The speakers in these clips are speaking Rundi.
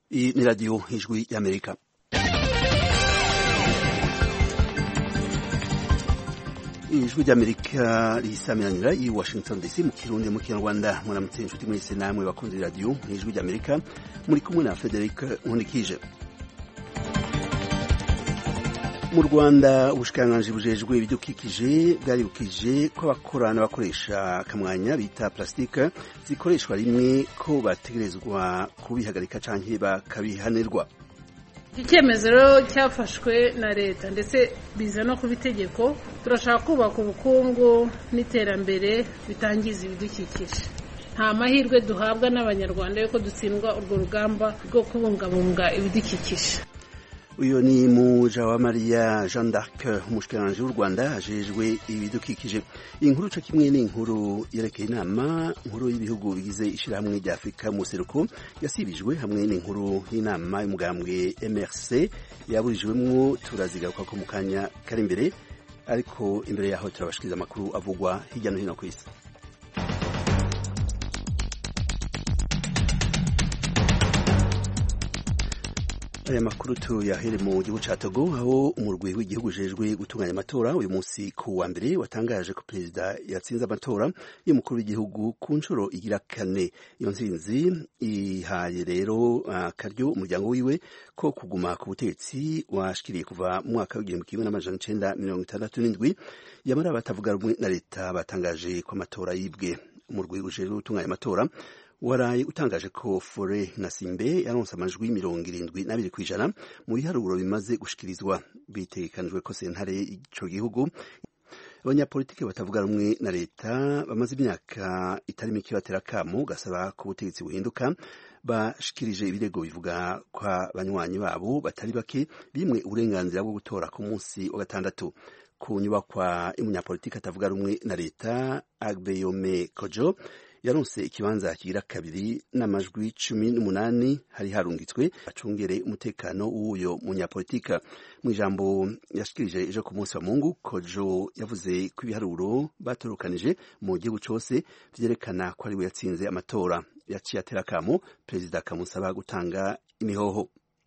Iyi ni radiyo ijwi y'amerika ijwi ry'amerika risamiranira i washington dc mu kirundi mu kinyarwanda muramutse inshuti mwese namwe bakunze radiyo ijwi ry'amerika muri kumwe na frederic nkunikije mu rwanda ubushikiranganji bujejwe ibidukikije bwaribukije ko abakora n'abakoresha akamwanya bita plastique zikoreshwa rimwe ko bategerezwa kubihagarika canke bakabihanirwa icyemezo rero cyafashwe na leta ndetse biza no kuba itegeko turashaka kubaka ubukungu n'iterambere bitangiza ibidukikije nta mahirwe duhabwa n'abanyarwanda yuko dutsindwa urwo rugamba rwo kubungabunga ibidukikije uyu ni Mujawamariya Jean d'Arc umushikiranganji w'u Rwanda ajejwe ibidukikije iyi nkuru co kimwe n'inkuru yerekeye inama nkuru y'ibihugu bigize ishirahamwe rya Afurika mu seruko yasibijwe hamwe n'inkuru y'inama y'umugambwe MRC yaburijwemwo turazigaruka ko mu kanya kari imbere ariko imbere yaho turabashikiriza amakuru avugwa hirya no hino ku isi aya makuru tuyahere mu gihugu ca Togo aho umurwi w'igihugu ujejwe gutunganya amatora uyu munsi ku wa mbere watangaje ko perezida yatsinze amatora y'umukuru w'igihugu ku nshuro igira kane iyo ntsinzi ihaye rero akaryo uh, umuryango wiwe ko kuguma ku butegetsi washikiriye kuva mu mwaka w'igihumbi kimwe n'amajana icenda mirongo itandatu n'indwi yamara batavuga rumwe na leta batangaje ko amatora yibwe umurwi ujejwe gutunganya amatora waraye utangaje ko Fore na Simbe yaronse amajwi mirongo irindwi n'abiri kw'ijana mu biharuro bimaze gushikirizwa bitegekanijwe ko sentare ico gihugu abanyapolitiki batavuga rumwe na leta bamaze imyaka itari mike batera akamo gasaba ko ubutegetsi buhinduka bashikirije ibirego bivuga ko abanywanyi babo batari bake bimwe uburenganzira bwo gutora ku munsi wa gatandatu ku nyubakwa y'umunyapolitiki atavuga rumwe na leta Agbeyome Kojo yaronse ikibanza kigira kabiri n'amajwi cumi n'umunani hari harungitswe acungere umutekano w'uyo munyapolitika mu ijambo yashikirije ejo ku munsi wa mungu kojo yavuze ko ibiharuro batorokanije mu gihugu cose vyerekana ko ari we yatsinze amatora yaciye atera akamo perezida akamusaba gutanga imihoho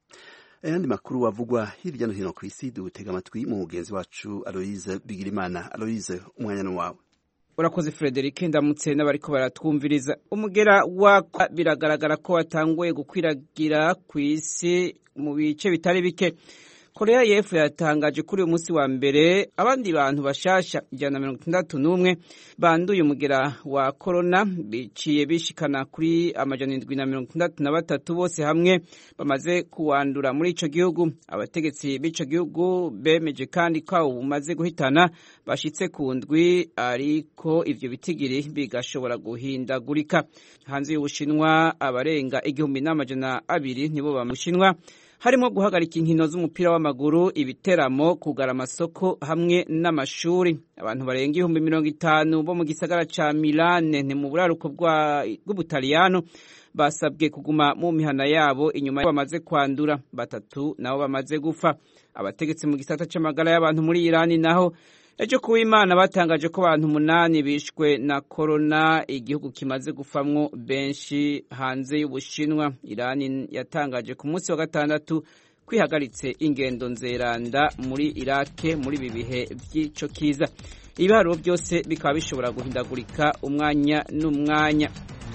ayandi makuru avugwa hirya no hino ku isi dutega amatwi mu mugenzi wacu aloise bigirimana aloise umwanya ni wawe urakoze Frederic ndamutse n'abariko baratwumviriza umugera wakwa biragaragara ko watanguye gukwiragira ku isi mu bice bitari bike korea y'epfo yatangaje kuri uyu munsi wa mbere abandi bantu bashasha ijana na mirongo itandatu n'umwe banduye umugera wa korona biciye bishikana kuri amajana indwi na mirongo itandatu na batatu bose hamwe bamaze kuwandura muri ico gihugu abategetsi b'ico gihugu bemeje kandi ko bumaze guhitana bashitse ku ndwi ariko ivyo bitigiri bigashobora guhindagurika hanze y'ubushinwa abarenga igihumbi n'amajana abiri nibo bamushinwa harimo guhagarika inkino z'umupira w'amaguru ibiteramo kugara amasoko hamwe n'amashuri abantu barenga ibihumbi mirongo itanu bo mu gisagara ca milane ni mu buraruko bw'ubutaliyano basabwe kuguma mu mihana yabo inyuma bamaze kwandura batatu nabo bamaze gupfa abategetsi mu gisata c'amagara y'abantu muri irani naho ejo kuba imana batangaje ko abantu umunani bishwe na korona igihugu kimaze gufamwo benshi hanze y'ubushinwa irani yatangaje ku munsi wa gatandatu kwihagaritse ingendo nzeranda muri irake muri ibi bihe by'ico kiza ibiharuro byose bikaba bishobora guhindagurika umwanya n'umwanya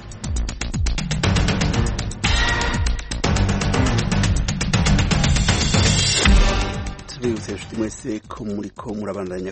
tubibutse inshuti mwese ko muriko murabandanya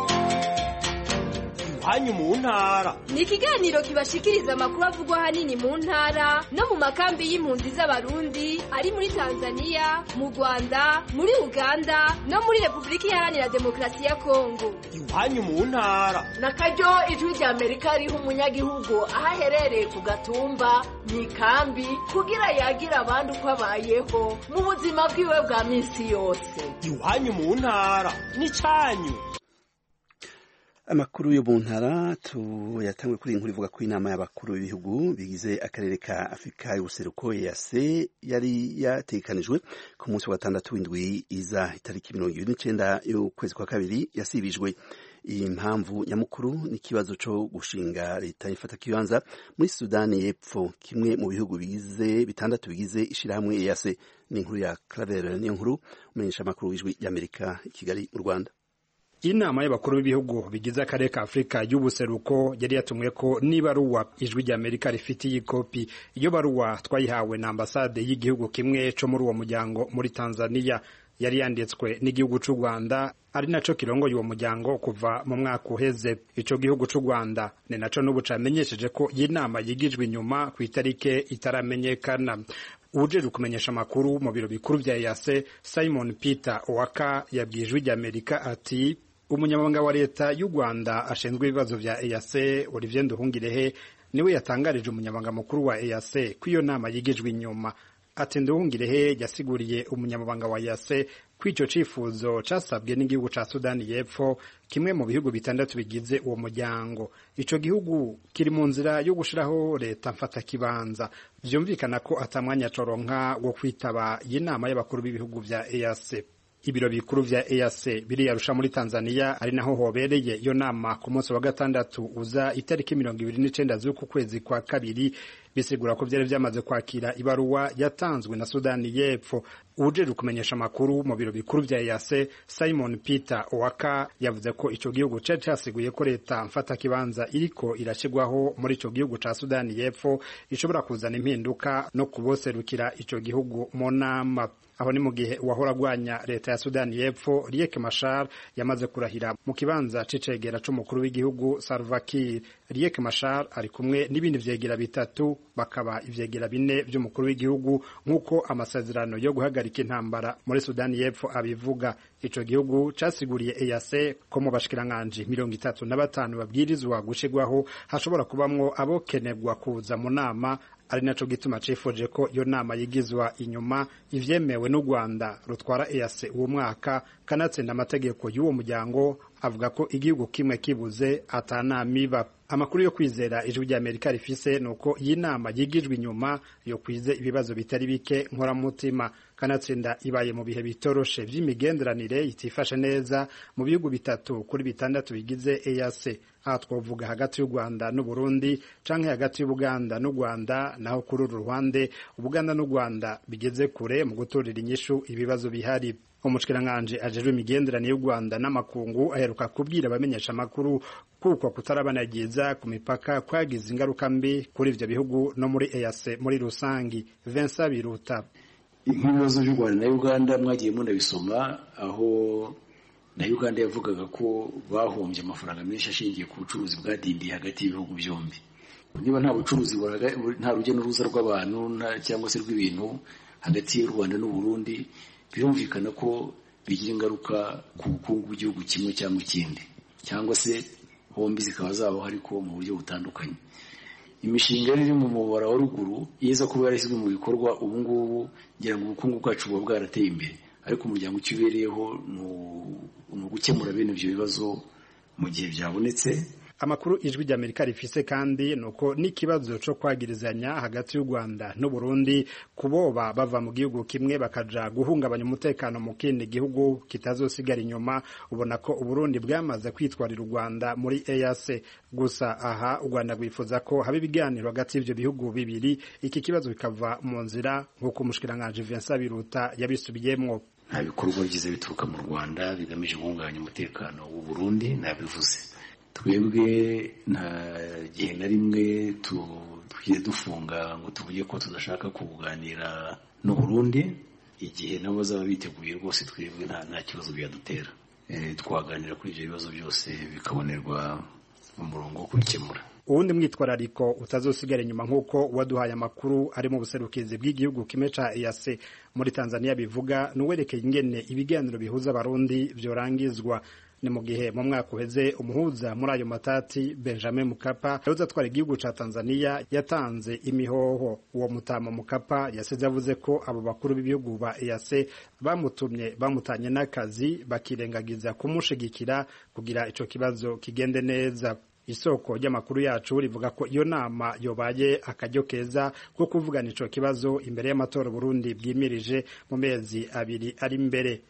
iwanyu mu ntara ni ikiganiro kibashikiriza amakuru avugwa ahanini mu ntara no mu makambi y'impunzi z'abarundi ari muri tanzania mu rwanda muri uganda no muri repubulika iharanira demokarasi ya kongo iwanyu mu ntara na karyo ijwi rya amerika riha umunyagihugu aho aherereye ku gatumba mu ikambi kugira yagira abandi uko abayeho mu buzima bwiwe bwa minsi yose iwanyu mu ntara ni cyanyu amakuru yo mu ntara tuyatangwe kuri inkuru ivuga ko inama y'abakuru b'ibihugu bigize akarere ka afurika y'ubuseruko yase yari yatekanijwe ku munsi wa gatandatu w'indwi iza itariki mirongo ibiri n'icenda y'ukwezi kwa kabiri yasibijwe iyi mpamvu nyamukuru ni ikibazo cyo gushinga leta ifata kibanza muri sudani y'epfo kimwe mu bihugu bigize bitandatu bigize ishyirahamwe EAC ni inkuru ya Claver niyo nkuru umenyesha amakuru w'ijwi ry'Amerika i Kigali mu Rwanda inama y'abakuru b'ibihugu bigize akarere ka afurika y'ubuseruko yari yatumwe ko n'ibaruwa ijwi ry'amerika rifitiye ikopi iyo baruwa twayihawe na ambasade y'igihugu kimwe cyo muri uwo muryango muri tanzania yari yanditswe n'igihugu cy'u rwanda ari naco kirongoye uwo muryango kuva mu mwaka uheze ico gihugu cy'u rwanda ni naco n'ubu camenyesheje ko iyi nama yigijwe inyuma ku itarike itaramenyekana ujejwe kumenyesha amakuru mu biro bikuru vya EAC Simon Peter Owaka yabwiye ijwi ry'Amerika ati umunyamabanga wa leta y'u Rwanda ashinzwe ibibazo vya EAC Olivier Nduhungirehe niwe yatangarije umunyamabanga mukuru wa EAC ko iyo nama yigijwe inyuma ati Nduhungirehe yasiguriye umunyamabanga wa EAC ko ico cifuzo casabwe n'igihugu ca Sudani y'Epfo kimwe mu bihugu bitandatu bigize uwo muryango ico gihugu kiri mu nzira yo gushiraho leta mfata kibanza vyumvikana ko atamwanya coronka wo kwitaba iyi nama y'abakuru b'ibihugu vya EAC ibiro bikuru vya EAC biriyarusha muri Tanzania ari naho hobereye iyo nama ku munsi wa gatandatu uza itariki mirongo ibiri n'icenda z'uku kwezi kwa kabiri bisigura ko vyari vyamaze kwakira ibaruwa yatanzwe na Sudani y'Epfo ujejwe kumenyesha amakuru mu biro bikuru vya EAC Simon Peter Owaka yavuze ko ico gihugu cari casiguye ko leta mfata kibanza iriko irashigwaho muri ico gihugu ca Sudani y'Epfo ishobora kuzana impinduka no kuboserukira ico gihugu mu nama aho ni mu gihe uwahora agwanya leta ya Sudani y'Epfo Riek Machar yamaze kurahira mu kibanza c'icegera c'umukuru w'igihugu Salva Kiir Riek Machar ari kumwe n'ibindi vyegera bitatu bakaba ivyegera bine vy'umukuru w'igihugu nk'uko amasezerano yo guhagarika intambara muri Sudani y'Epfo abivuga ico gihugu casiguriye EAC ko mu bashikiranganji mirongo itatu na batanu babwirizwa gushigwaho hashobora kubamwo abokenerwa kuza mu nama ari naco gituma cifuje ko iyo nama yigizwa inyuma ivyemewe n'u Rwanda rutwara EAC uwo mwaka kanatsinda amategeko y'uwo muryango avuga ko igihugu kimwe kibuze atanamiba amakuru yo kwizera ijwi rya Amerika rifise nuko iyi nama yigijwe inyuma yo kwize ibibazo bitari bike nkoramutima kanatsinda ibaye mu bihe bitoroshe vy'imigenderanire itifashe neza mu bihugu bitatu kuri bitandatu bigize EAC aha twovuga hagati y'u Rwanda n'u Burundi canke hagati y'Ubuganda n'u Rwanda naho kuri uru ruhande Ubuganda n'u Rwanda bigeze kure mu gutorera inyishu ibibazo bihari umushikiranganje ajejwe imigenderanire y'u Rwanda n'amakungu aheruka kubwira abamenyesha amakuru kuko kutarabanagiza ku mipaka kwagize ingaruka mbi kuri ivyo bihugu no muri EAC muri rusangi Vincent Biruta nk'ibibazo by'u Rwanda na Uganda mwagiye munabisoma aho na Uganda yavugaga ko bahombye amafaranga menshi ashingiye ku bucuruzi bwadindiye hagati y'ibihugu byombi niba nta bucuruzi nta rujya n'uruza rw'abantu cyangwa se rw'ibintu hagati y'u Rwanda n'u Burundi birumvikana ko bigira ingaruka ku bukungu bw'igihugu kimwe cyangwa ikindi cyangwa se bombi zikaba zabaho ariko mu buryo butandukanye imishinga iri mu mubara wa ruguru iza kuba yarashyizwe mu bikorwa ubu ngubu ngira ngo ubukungu bwacu buba bwarateye imbere ariko umuryango icyo ubereyeho ni ugukemura bene ibyo bibazo mu gihe byabonetse amakuru ijwi ry'amerika rifise kandi nuko n'ikibazo co kwagirizanya hagati y'u Rwanda n'u Burundi kuboba bava mu gihugu kimwe bakaja guhungabanya umutekano mu kindi gihugu kitazosigara inyuma ubona ko u Burundi bwamaze kwitwarira u Rwanda muri EAC gusa aha u Rwanda rwifuza ko haba ibiganiro hagati y'ivyo bihugu bibiri iki kibazo bikava mu nzira nk'uko umushikiranganje Vincent Biruta yabisubiyemwo nta bikorwa byiza bituruka mu Rwanda bigamije guhungabanya umutekano w'u Burundi nabivuze twebwe nta gihe na rimwe tugiye dufunga ngo tuvuge ko tudashaka kuganira n'u Burundi igihe nabo bazaba biteguye rwose twebwe nta kibazo byadutera twaganira kuri ibyo bibazo byose bikabonerwa umurongo wo kubikemura uwundi mwitwarariko utazosigara inyuma nk'uko waduhaye amakuru ari mu buserukizi bw'igihugu kimwe ca EAC muri Tanzania bivuga nuwerekeye ingene ibiganiro bihuza abarundi vyorangizwa ni mu gihe mu mwaka uheze umuhuza muri ayo matati Benjamin Mkapa yahoze atwara igihugu ca Tanzania yatanze imihoho uwo mutama Mkapa yasize avuze ko abo bakuru b'ibihugu ba EAC bamutumye bamutanye n'akazi bakirengagiza kumushigikira kugira ico kibazo kigende neza isoko ry'amakuru yacu rivuga ko iyo nama yobaye akaryo keza ko kuvugana ico kibazo imbere y'amatora Burundi bwimirije mu mezi abiri ari imbere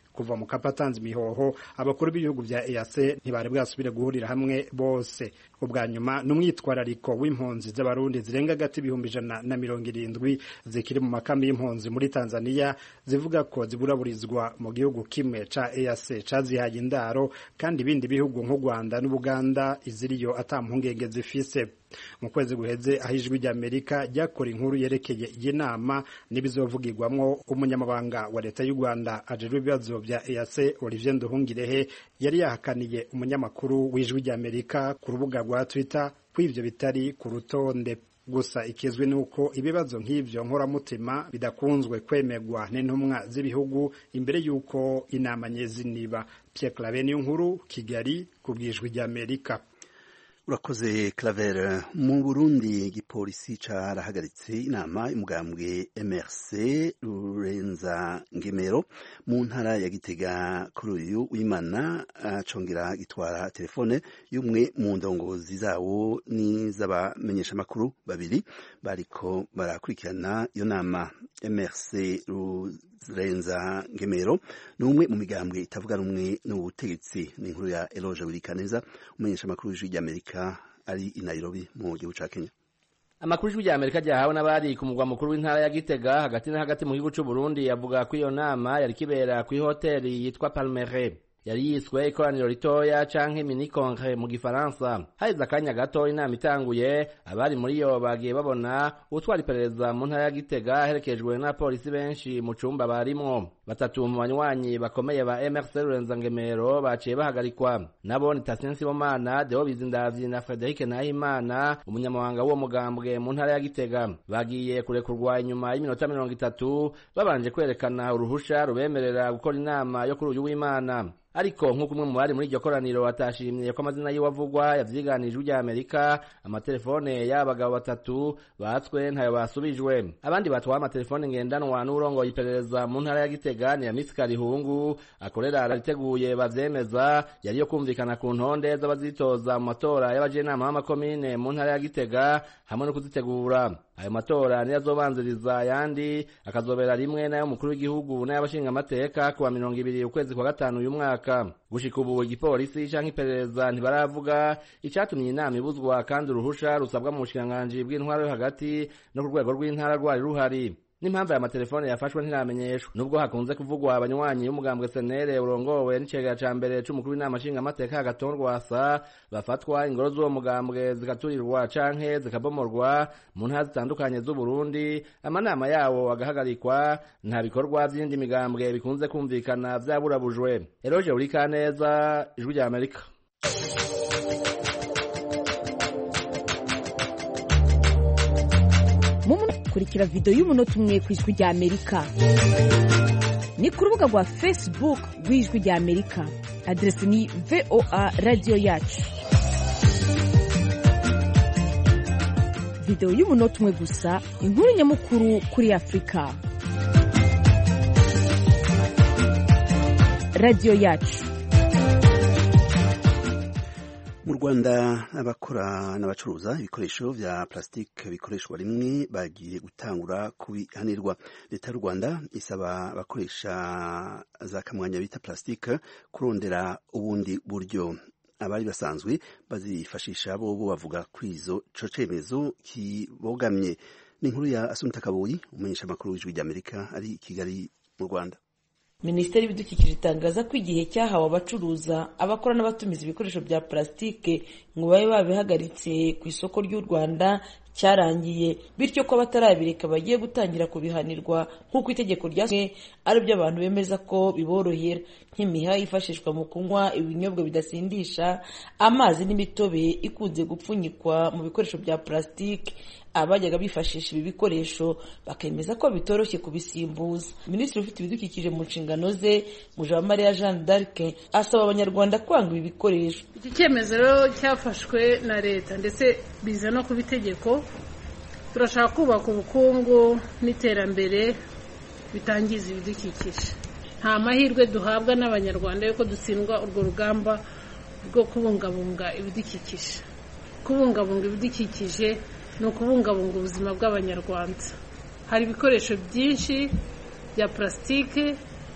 kuva mu kapatanze imihoho abakuru b'ibihugu vya EAC ntibari bwasubire guhurira hamwe bose ubwa nyuma n'umwitwarariko w'impunzi z'abarundi zirenga gati ibihumbi ijana na mirongo irindwi zikiri mu makambi y'impunzi muri Tanzania zivuga ko ziburaburizwa mu gihugu kimwe ca EAC cazihaye indaro kandi ibindi bihugu nk'u Rwanda n'Ubuganda iziriyo ata mpungenge zifise mu kwezi guheze aho ijwi ry'amerika ryakora inkuru yerekeye iyi nama n'ibizovugirwamwo umunyamabanga wa leta y'u rwanda ajejwe ibibazo vya eac olivier nduhungirehe yari yahakaniye umunyamakuru w'ijwi ry'amerika ku rubuga rwa twitter ko ivyo bitari ku rutonde gusa ikizwi nuko ibibazo nk'ivyo nkoramutima bidakunzwe kwemerwa n'intumwa z'ibihugu imbere y'uko inama nyezi niba Pierre Claver niyo nkuru Kigali ku bwijwi ry'Amerika urakoze claver mu burundi igipolisi carahagaritse inama y'umugambwe mrc rurenza ngemero mu ntara ya gitega kuri uyu w'imana acongera gitwara telefone y'umwe mu ndongozi zawo n'iz'abamenyeshamakuru babiri bariko barakurikirana iyo nama mrc rurenza ngemero ni umwe mu migambwe itavuga rumwe n'ubutegetsi ni inkuru ya eloge wirikaneza umumenyeshamakuru w'ijwi ry'amerika ari i nairobi mu gihugu ca kenya amakuru y'ijwi ry'amerika ryahawe n'abari ku mugwa mukuru w'intara ya gitega hagati na hagati mu gihugu c'u burundi avuga ko iyo nama yari kibera kw'ihoteli yitwa palmere yari yiswe ikoraniro ritoya canke mini congre mu gifaransa haheze akanya gato inama itanguye abari muri yo bagiye babona utwara iperereza mu ntara ya gitega aherekejwe n'abapolisi benshi mu cumba barimwo batatu mu banywanyi bakomeye ba mrc rurenza ngemero baciye bahagarikwa nabo ni tasien sibomana deo bizindavyi na frederike nahimana umunyamabanga w'uwo mugambwe mu ntara ya gitega bagiye kurekurwa inyuma y'iminota mirongo itatu babanje kwerekana uruhusha rubemerera gukora inama yo kuri uyu w'imana ariko nk'uko umwe mu bari muri iryo koraniro atashimye ko amazina yiwe avugwa yavyiganijwe rya amerika amatelefone y'abagabo batatu batswe ntayo basubijwe abandi batwaye amatelefone ngendanwa n'urongoye iperereza mu ntara ya gitega ni yamisi karihungu akorera ariteguye bavyemeza yariyo kumvikana ku ntonde z'abazitoza mu matora y'abajenama b'amakomine mu ntara ya gitega hamwe no kuzitegura ayo matora niyo azobanziriza ayandi akazobera rimwe n'ay'umukuru w'igihugu n'ay'abashingamateka kuwa mirongo ibiri ukwezi kwa gatanu uyu mwaka gushika ubu igipolisi canke iperereza ntibaravuga icatumye inama ibuzwa kandi uruhusha rusabwa mu bushikiranganji bw'intwaro yo hagati no ku rwego rw'intara rwari ruhari n'impamvu aya matelefone yafashwe ntiramenyeshwa nubwo hakunze kuvugwa abanywanyi b'umugambwe senere urongowe n'icegera ca mbere c'umukuru w'inama nshingamateka hagaton rwasa bafatwa ingoro z'uwo mugambwe zigaturirwa canke zikabomorwa mu ntara zitandukanye z'uburundi amanama yawo agahagarikwa nta bikorwa vy'indi migambwe bikunze kumvikana vyaburabujwe eroje urikaneza ijwi rya amerika kurikira video y'umunota umwe ku ijwi rya amerika ni ku rubuga rwa facebook rw'ijwi rya amerika aderesi ni voa radiyo yacu video y'umunota umwe gusa inkuru nyamukuru kuri afurika radiyo yacu mu rwanda abakora n'abacuruza ibikoresho vya plastique bikoreshwa rimwe bagiye gutangura kubihanirwa leta y'u rwanda isaba abakoresha za kamwanya bita plastique kurondera ubundi buryo abari basanzwe bazifashisha bo bo bavuga kuri izo co cemezo kibogamye ni inkuru ya asumta kabuyi umumenyesha amakuru w'ijwi ry'amerika ari i kigali mu rwanda minisiteri y'ibidukikije itangaza ko igihe cyahawe abacuruza abakora n'abatumiza ibikoresho bya plastique ngo babe babihagaritse ku isoko ry'u rwanda cyarangiye bityo ko abatarabireka bagiye gutangira kubihanirwa nk'uko itegeko ryasomwe ari byo abantu bemeza ko biborohera nk'imiha yifashishwa mu kunywa ibinyobwa bidasindisha amazi n'imitobe ikunze gupfunyikwa mu bikoresho bya plastique abajyaga bifashisha ibi bikoresho bakemeza ko bitoroshye kubisimbuza minisitiri ufite ibidukikije mu nshingano ze mujawamariya jeanne d'arc asaba abanyarwanda kwanga ibi bikoresho iki cyemezo rero cyafashwe na leta ndetse biza no kuba itegeko turashaka kubaka ubukungu n'iterambere bitangiza ibidukikije nta mahirwe duhabwa n'abanyarwanda yuko dutsindwa urwo rugamba rwo kubungabunga ibidukikije kubungabunga ibidukikije ni ukubungabunga ubuzima bw'abanyarwanda hari ibikoresho byinshi bya purasitike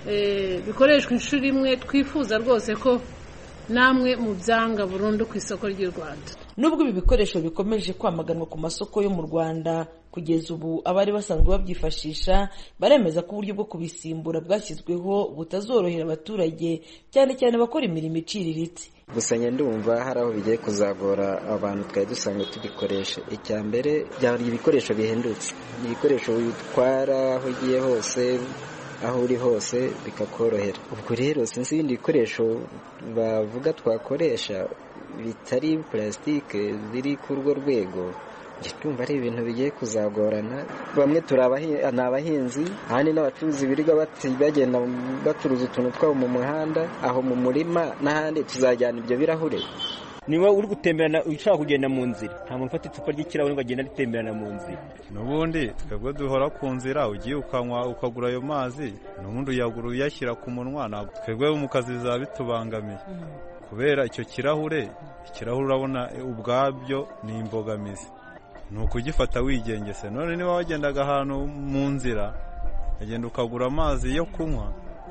bikoreshwa inshuro imwe twifuza rwose ko namwe mu byanga burundu ku isoko ry'u rwanda nubwo ibi bikoresho bikomeje kwamaganwa ku masoko yo mu rwanda kugeza ubu abari basanzwe babyifashisha baremeza ko uburyo bwo kubisimbura bwashyizweho butazorohera abaturage cyane cyane abakora imirimo iciriritse gusa ndumva hari aho bigiye kuzagora abantu twari dusanzwe tubikoresha icya mbere byari ibikoresho bihendutse ibikoresho bitwara aho ugiye hose aho uri hose bikakorohera ubwo rero sinzi ibindi bikoresho bavuga twakoresha bitari purasitike ziri ku urwo rwego tumva ari ibintu bigiye kuzagorana bamwe ni abahinzi ahandi n'abacuruzi birirwa bagenda bacuruza utuntu twabo mu muhanda aho mu murima n'ahandi tuzajyana ibyo birahure niba uri gutemberana ushaka kugenda mu nzira nta muntu ufata icupa ry'ikirahure ngo agende aritemberana mu nzira n'ubundi twebwe duhora ku nzira ugiye ukanywa ukagura ayo mazi n'ubundi uyagura uyashyira ku munwa ntabwo twebwe mu kazi bizaba bitubangamiye kubera icyo kirahure ikirahure urabona ubwabyo ni imbogamizi ni ukugifata wigengese none niba wagendaga ahantu mu nzira ukagenda ukagura amazi yo kunywa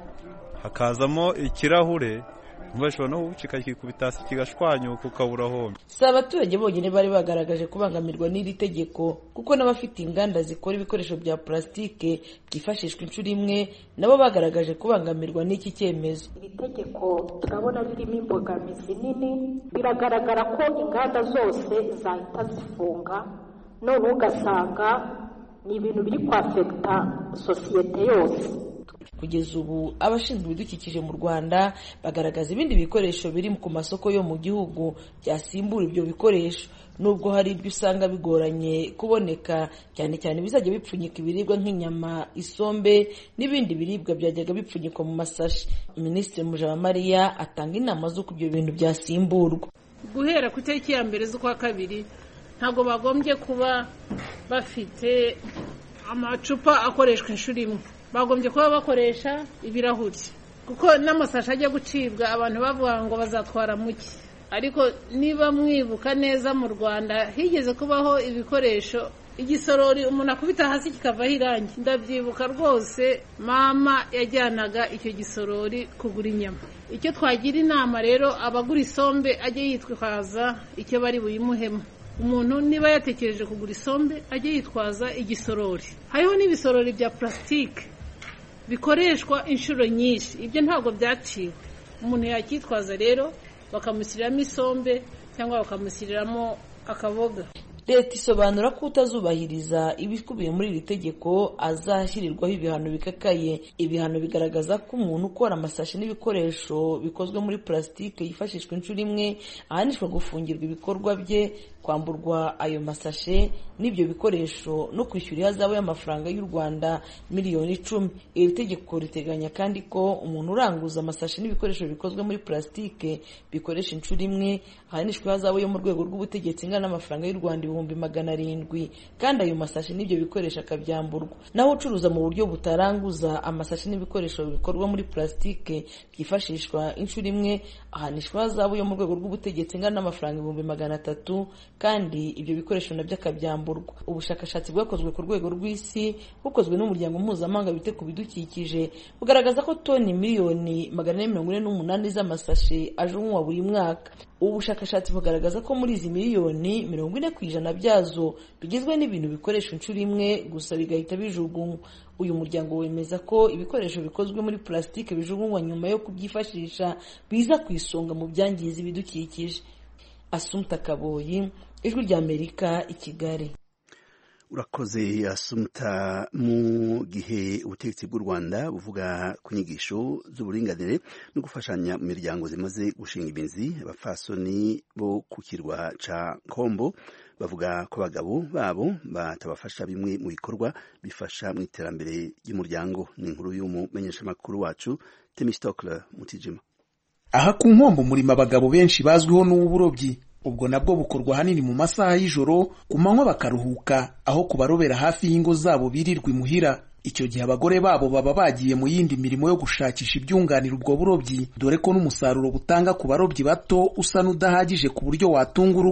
hakazamo ikirahure bashobora no gucika kikubita hasi kigashwanyuka ukabura hombi si abaturage bonyine bari bagaragaje kubangamirwa n'iri tegeko kuko n'abafite inganda zikora ibikoresho bya purasitike byifashishwa inshuro imwe nabo bagaragaje kubangamirwa n'iki cyemezo iri tegeko turabona ririmo imbogamizi nini biragaragara ko inganda zose zahita zifunga none ugasanga ni ibintu biri kwafekita sosiyete yose kugeza ubu abashinzwe ibidukikije mu rwanda bagaragaza ibindi bikoresho biri ku masoko yo mu gihugu byasimbura ibyo bikoresho nubwo hari ibyo usanga bigoranye kuboneka cyane cyane bizajya bipfunyika ibiribwa nk'inyama isombe n'ibindi biribwa byajyaga bipfunyikwa mu masashi minisitiri mujabamariya atanga inama z'uko ibyo bintu byasimburwa guhera ku itariki ya mbere z'ukwa kabiri ntabwo bagombye kuba bafite amacupa akoreshwa inshuro imwe bagombye kuba bakoresha ibirahuri kuko n'amasashi ajya gucibwa abantu bavuga ngo bazatwara muke ariko niba mwibuka neza mu rwanda higeze kubaho ibikoresho igisorori umuntu akubita hasi kikavaho irangi ndabyibuka rwose mama yajyanaga icyo gisorori kugura inyama icyo twagira inama rero abagura isombe ajye yitwaza icyo bari buyimuhemo umuntu niba yatekereje kugura isombe ajye yitwaza igisorori hariho n'ibisorori bya purasitike bikoreshwa inshuro nyinshi ibyo ntabwo byaciwe umuntu yacyitwaza rero bakamushyiriramo isombe cyangwa bakamushyiriramo akaboga leta isobanura ko utazubahiriza ibikubiye muri iri tegeko azashyirirwaho ibihano bikakaye ibihano bigaragaza ko umuntu ukora amasashi n'ibikoresho bikozwe muri purasitike yifashishwa inshuro imwe ahanishwa gufungirwa ibikorwa bye kwamburwa ayo masashe n'ibyo bikoresho no kwishyura ihazabu y'amafaranga y'u rwanda miliyoni icumi iri tegeko riteganya kandi ko umuntu uranguza amasashi n'ibikoresho bikozwe muri purasitike bikoresha inshuro imwe ahanishwa ihazabu yo mu rwego rw'ubutegetsi ingana n'amafaranga y'u rwanda ibihumbi magana arindwi kandi ayo masashi n'ibyo bikoresho akabyamburwa naho ucuruza mu buryo butaranguza amasashi n'ibikoresho bikorwa muri purasitike byifashishwa inshuro imwe ahanishwa ihazabu yo mu rwego rw'ubutegetsi ingana n'amafaranga ibihumbi magana atatu kandi ibyo bikoresho nabyo akabyamburwa ubushakashatsi bwakozwe ku rwego rw'isi bukozwe n'umuryango mpuzamahanga wite ku bidukikije bugaragaza ko toni miliyoni magana ane mirongo ine n'umunani z'amasashe ajugunywa buri mwaka ubu bushakashatsi bugaragaza ko muri izi miliyoni mirongo ine ku ijana byazo bigizwe n'ibintu bikoresha inshuro imwe gusa bigahita bijugunywa uyu muryango wemeza ko ibikoresho bikozwe muri purasitike bijugunywa nyuma yo kubyifashisha biza ku isonga mu byangiza ibidukikije asumta kaboyi ijwi ry'amerika i kigali urakoze asumta mu gihe ubutegetsi bw'u rwanda buvuga ku nyigisho z'uburinganire no gufashanya mu miryango zimaze gushinga imizi abafasoni bo ku kirwa ca kombo bavuga ko abagabo babo batabafasha bimwe mu bikorwa bifasha mu iterambere ry'umuryango ni inkuru y'umumenyeshamakuru wacu temistokle mutijima aha ku nkombo murimo abagabo benshi bazwiho n'uw'uburobyi ubwo nabwo bukorwa ahanini mu masaha y'ijoro ku manywa bakaruhuka aho kubarobera hafi y'ingo zabo birirwa imuhira icyo gihe abagore babo baba bagiye mu yindi mirimo yo gushakisha ibyunganira ubwo burobyi dore ko n'umusaruro butanga ku barobyi bato usa n'udahagije ku buryo watunga urugo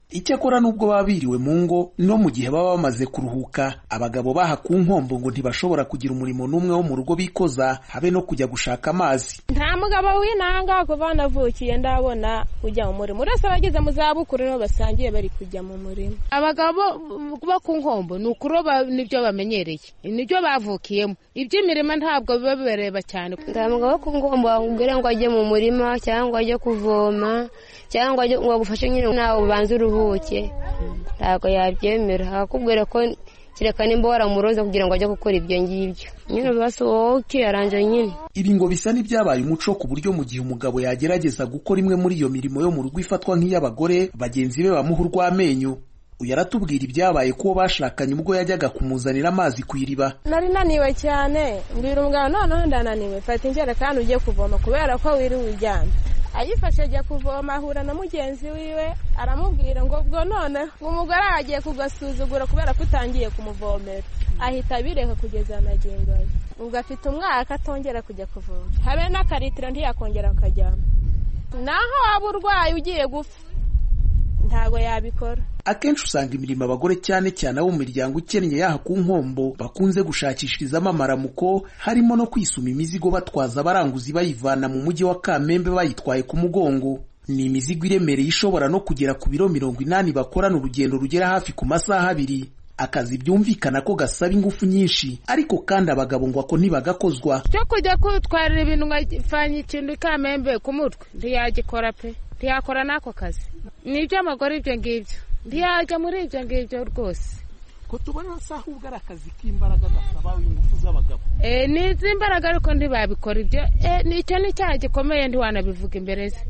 icyakora n'ubwo baba biriwe mu ngo no mu gihe baba bamaze kuruhuka abagabo baha ku nkombo ngo ntibashobora kugira umurimo n'umwe wo mu rugo bikoza habe no kujya gushaka amazi nta mugabo w'inanga kuva navukiye ndabona ujya mu murimo uretse abageze mu zabukuru nibo basangiye bari kujya mu murimo abagabo bo ku nkombo ni ukuroba nibyo bamenyereye nibyo bavukiyemo iby'imirimo ntabwo biba bibareba cyane nta mugabo wo ku nkombo wakubwira ngo ajye mu murima cyangwa ajye kuvoma cyangwa ngo agufashe nyine nawe ubanze uruhuke ntabwo yabyemera akakubwira ko kereka nimba waramuroza kugira ngo ajye gukora ibyo ngibyo nyine basi wowe ukiyaranje nyine ibi ngo bisa n'ibyabaye umuco ku buryo mu gihe umugabo yagerageza gukora imwe muri iyo mirimo yo mu rugo ifatwa nk'iy'abagore bagenzi be bamuha urw'amenyo uyu aratubwira ibyabaye kuwo bashakanye ubwo yajyaga kumuzanira amazi ku iriba nari naniwe cyane mbwira umugabo noneho ndananiwe fata injerekani ujye kuvoma kubera ko wiriwe uryamye ayifashe ajya kuvoma ahura na mugenzi wiwe aramubwira ngo ubwo none umugore agiye kugasuzugura kubera ko utangiye kumuvomera ahita abireka kugeza amagingo ye ubwo afite umwaka atongera kujya kuvoma habe n'akaritiro ntiyakongera akajyana naho waba urwaye ugiye gupfa ntabwo yabikora akenshi usanga imirimo abagore cyane cyane abo mu miryango ikennye yaha ku nkombo bakunze gushakishirizamo amaramuko harimo no kwisuma imizigo batwaza abaranguzi bayivana mu mujyi wa kamembe bayitwaye ku mugongo ni imizigo iremereye ishobora no kugera ku biro mirongo inani bakorana urugendo rugera hafi ku masaha abiri akazi byumvikana ko gasaba ingufu nyinshi ariko kandi abagabo ngo ako ntibagakozwa cyo kujya kutwarira ibintu nkafanya ikintu ikamembe ku mutwe ntiyagikora pe ntiyakora n'ako kazi ni iby'amagore ibyo ngibyo ntiyajya muri ibyo ngibyo rwose ko tubona se ahubwo ari akazi k'imbaraga gasaba ingufu z'abagabo ni iz'imbaraga ariko ntibabikora ibyo nicyo ni icyaha gikomeye ntiwanabivuga imbere ze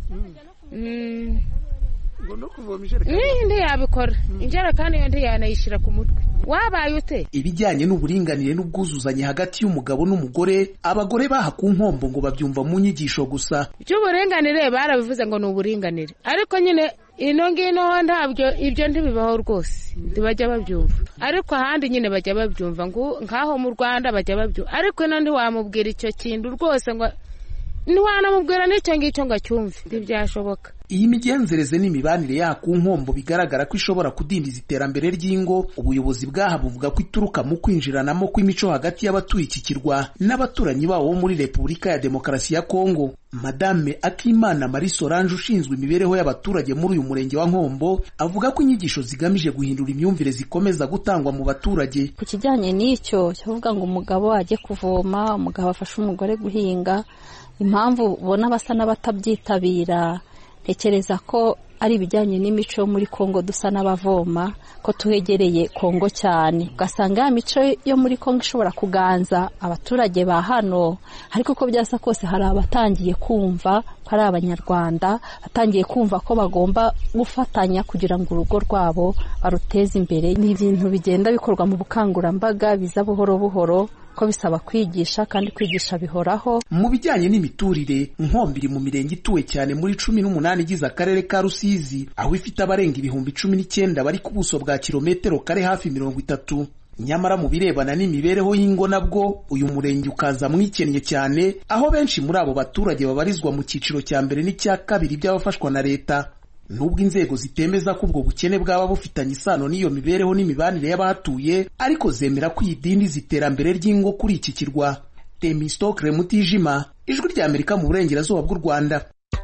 ngo no kuvoma ijerekani ntiyabikora injerekani yo ntiyanayishyira ku mutwe wabaye ute ibijyanye n'uburinganire n'ubwuzuzanye hagati y'umugabo n'umugore abagore baha ku nkombo ngo babyumva mu nyigisho gusa iby'uburinganire barabivuze ngo ni uburinganire ariko nyine ino ngino ntabyo ibyo ntibibaho rwose ntibajya babyumva ariko ahandi nyine bajya babyumva ngo nk'aho mu rwanda bajya babyumva ariko ino ntiwamubwira icyo kintu rwose ngo ntiwanamubwira n'icyo ngicyo ngo acyumve ntibyashoboka iyi migenzereze n'imibanire yaha ku nkombo bigaragara ko ishobora kudindiza iterambere ry'ingo ubuyobozi bwaha buvuga ko ituruka mu kwinjiranamo kw'imico hagati y'abatuye iki kirwa n'abaturanyi babo bo muri repubulika ya demokarasi ya kongo madame akimana marie solange ushinzwe imibereho y'abaturage muri uyu murenge wa nkombo avuga ko inyigisho zigamije guhindura imyumvire zikomeza gutangwa mu baturage ku kijyanye n'icyo cyavuga ngo umugabo ajye kuvoma umugabo afashe umugore guhinga impamvu ubona basa n'abatabyitabira ntekereza ko ari ibijyanye n'imico yo muri kongo dusa n'abavoma ko tuhegereye kongo cyane ugasanga ya mico yo muri kongo ishobora kuganza abaturage ba hano ariko uko byasa kose hari abatangiye kumva ko ari abanyarwanda batangiye kumva ko bagomba gufatanya kugira ngo urugo rwabo baruteze imbere ni ibintu bigenda bikorwa mu bukangurambaga biza buhoro buhoro ko bisaba kwigisha kandi kwigisha bihoraho mu bijyanye n'imiturire nkombi iri mu mirenge ituwe cyane muri cumi n'umunani igize akarere ka rusizi aho ifite abarenga ibihumbi cumi n'icyenda bari ku buso bwa kilometero kare hafi mirongo itatu nyamara mu birebana n'imibereho y'ingo nabwo uyu murenge ukaza mwikennye cyane aho benshi muri abo baturage babarizwa mu cyiciro cya mbere n'icya kabiri by'abafashwa na leta nubwo inzego zitemeza ko ubwo bukene bwaba bufitanye isano n'iyo mibereho n'imibanire y'abahatuye ariko zemera ko idindiza iterambere ry'ingo kuri iki kirwa temistokre mutijima ijwi ry'amerika mu burengerazuba bw'u rwanda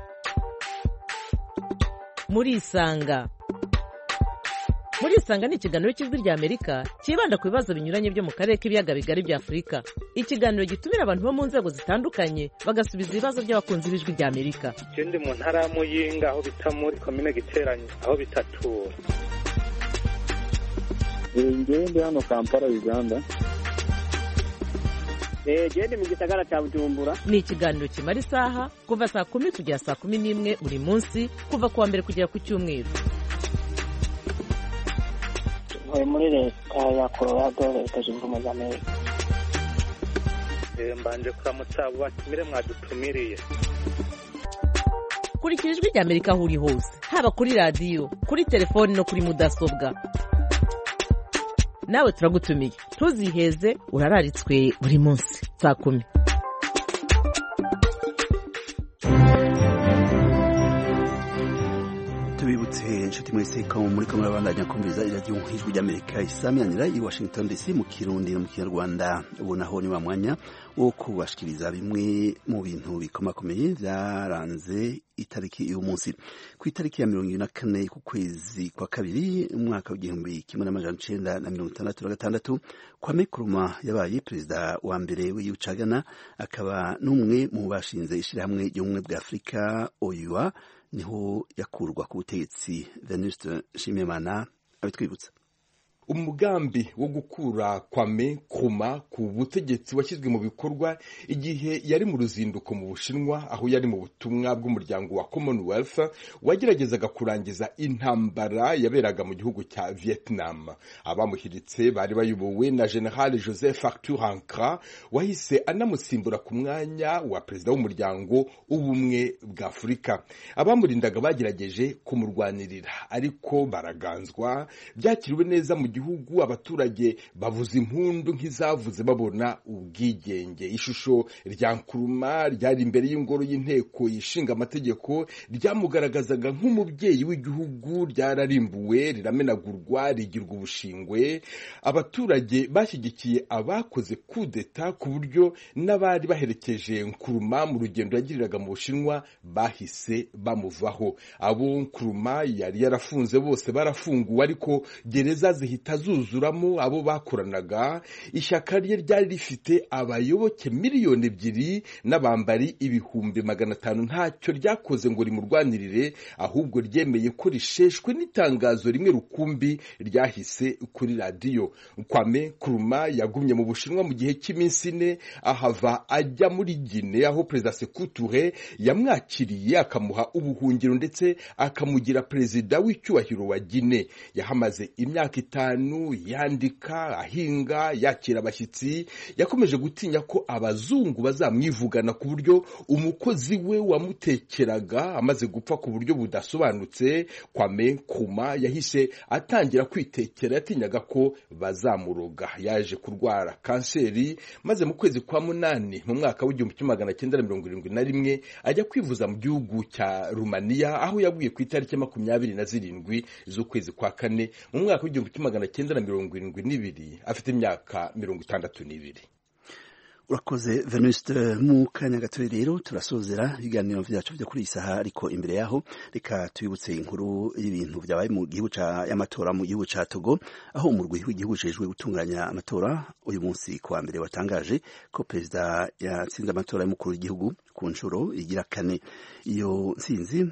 murisanga murisanga ni ikiganiro cy'ijwi ry'amerika cyibanda ku bibazo binyuranye byo mu karere k'ibiyaga bigari bya afurika ikiganiro gitumira abantu bo mu nzego zitandukanye bagasubiza ibibazo by'abakunzi b'ijwi ry'amerika ikindi mu ntara ya muyinga aho bita muri komine giteranye aho bitatura ngewe ndi hano kampala uganda gende mu gisagara cya bujumbura ni ikiganiro kimara isaha kuva saa kumi kugera saa kumi n'imwe buri munsi kuva ku wa mbere kugera ku cyumweru ntuye muri leta ya colorado leta zunze ubumwe za amerika mbanje kuramutsa abo batumire mwadutumiriye kurikira ijwi ry'amerika aho uri hose haba kuri radiyo kuri telefoni no kuri mudasobwa nawe turagutumiye ntuziheze urararitswe buri munsi saa kumi tubibutse inshuti inshuti mwese ko muri ko murabandanya kumviriza iradiyo ijwi ry'amerika isaminanira i washington dc mu kirundi no mu kinyarwanda ubu naho ni wa mwanya wo kubashikiriza bimwe mu bintu bikomakomeye byaranze itariki y'uyu munsi ku itariki ya mirongo ibiri na kane ku kwezi kwa kabiri umwaka w'igihumbi kimwe n'amajana icenda na mirongo itandatu na gatandatu kwame kuruma yabaye perezida wa mbere w'igihugu ca ghana akaba n'umwe mu bashinze ishirahamwe ry'ubumwe bwa afurika oyua niho yakurwa ku butegetsi venuste nshimiyimana abitwibutsa umugambi wo gukura kwame kuma ku butegetsi washyizwe mu bikorwa igihe yari mu ruzinduko mu bushinwa aho yari mu butumwa bw'umuryango wa commonwealth wageragezaga kurangiza intambara yaberaga mu gihugu cya vietnam abamuhiritse bari bayobowe na general joseph arthur ankra wahise anamusimbura ku mwanya wa perezida w'umuryango w'ubumwe bwa afurika abamurindaga bagerageje kumurwanirira ariko baraganzwa byakiriwe neza mu gihugu abaturage bavuza impundu nk'izavuze babona ubwigenge ishusho rya nkuruma ryari imbere y'ingoro y'inteko ishinga amategeko ryamugaragazaga nk'umubyeyi w'igihugu ryararimbuwe riramenagurwa rigirwa ubushingwe abaturage bashyigikiye abakoze kudeta ku buryo n'abari baherekeje nkuruma mu rugendo yagiriraga mu bushinwa bahise bamuvaho abo nkuruma yari yarafunze bose barafunguwe ariko gereza zihita zuzuramo abo bakoranaga ishyaka rye ryari rifite abayoboke miliyoni ebyiri n'abambari ibihumbi magana atanu ntacyo ryakoze ngo rimurwanirire ahubwo ryemeye ko risheshwe n'itangazo rimwe rukumbi ryahise kuri radiyo kwame kuruma yagumye mu bushinwa mu gihe cy'iminsi ine ahava ajya muri gine aho perezida sekuture yamwakiriye akamuha ubuhungiro ndetse akamugira perezida w'icyubahiro wa gine yahamaze imyaka itanu yandika ahinga yakira abashyitsi yakomeje gutinya ko abazungu bazamwivugana ku buryo umukozi we wamutekeraga amaze gupfa ku buryo budasobanutse kwame kuma yahise atangira kwitekera yatinyaga ko bazamuroga yaje kurwara kanseri maze mu kwezi kwa munani mu mwaka w'igihumbi kimwe magana cyenda na mirongo irindwi na rimwe ajya kwivuza mu gihugu cya rumaniya aho yaguye ku itariki makumyabiri na zirindwi z'ukwezi kwa kane mu mwaka w'igihumbi kimwe magana cyenda na mirongo irindwi n'ibiri afite imyaka mirongo itandatu n'ibiri urakoze venuste mu kanya gatoya rero turasozera ibiganiro byacu byo kuri iyi saha ariko imbere yaho reka tubibutse inkuru y'ibintu byabaye mu gihugu y'amatora mu gihugu cya togo aho umurwi w'igihugu ujejwe gutunganya amatora uyu munsi kuwa mbere watangaje ko perezida yatsinze amatora y'umukuru w'igihugu ku nshuro igira kane iyo nsinzi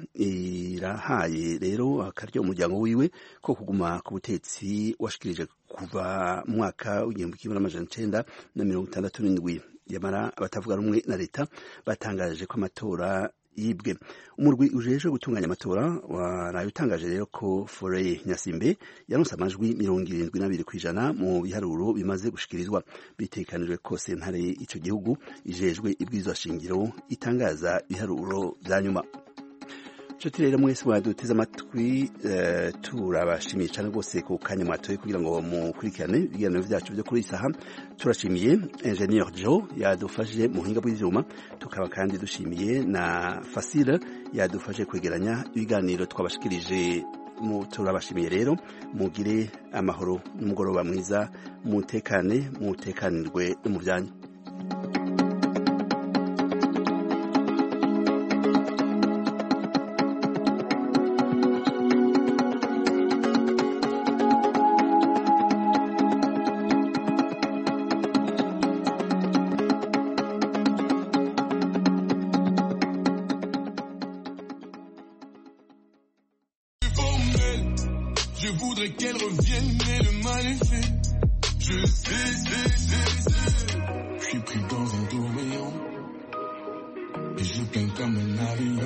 irahaye rero akarya umuryango wiwe ko kuguma ku butetsi washikirije kuva mu mwaka w'igihumbi kimwe n'amajana icenda na mirongo itandatu n'indwi yamara abatavuga rumwe na leta batangaje ko amatora yibwe umurwi ujejwe gutunganya amatora waraye utangaje rero ko Foreye Nyasimbe yaronse amajwi mirongo irindwi n'abiri ku ijana mu biharuro bimaze gushikirizwa bitekanijwe ko sentare ico gihugu ijejwe ibwirizwa shingiro itangaza ibiharuro vya nyuma nshuti rero mwese mwaduteze amatwi turabashimiye cyane rwose ku kanya mwatoye kugira ngo mukurikirane ibiganiro byacu byo kuri iyi saha turashimiye engineer Joe yadufashije mu buhinga bw'ibyuma tukaba kandi dushimiye na Fasile yadufashe kwegeranya ibiganiro twabashikirije turabashimiye rero mugire amahoro n'umugoroba mwiza mutekane mutekanirwe no mu byanyu Je suis pris dans un tourbillon Et je plains comme un avion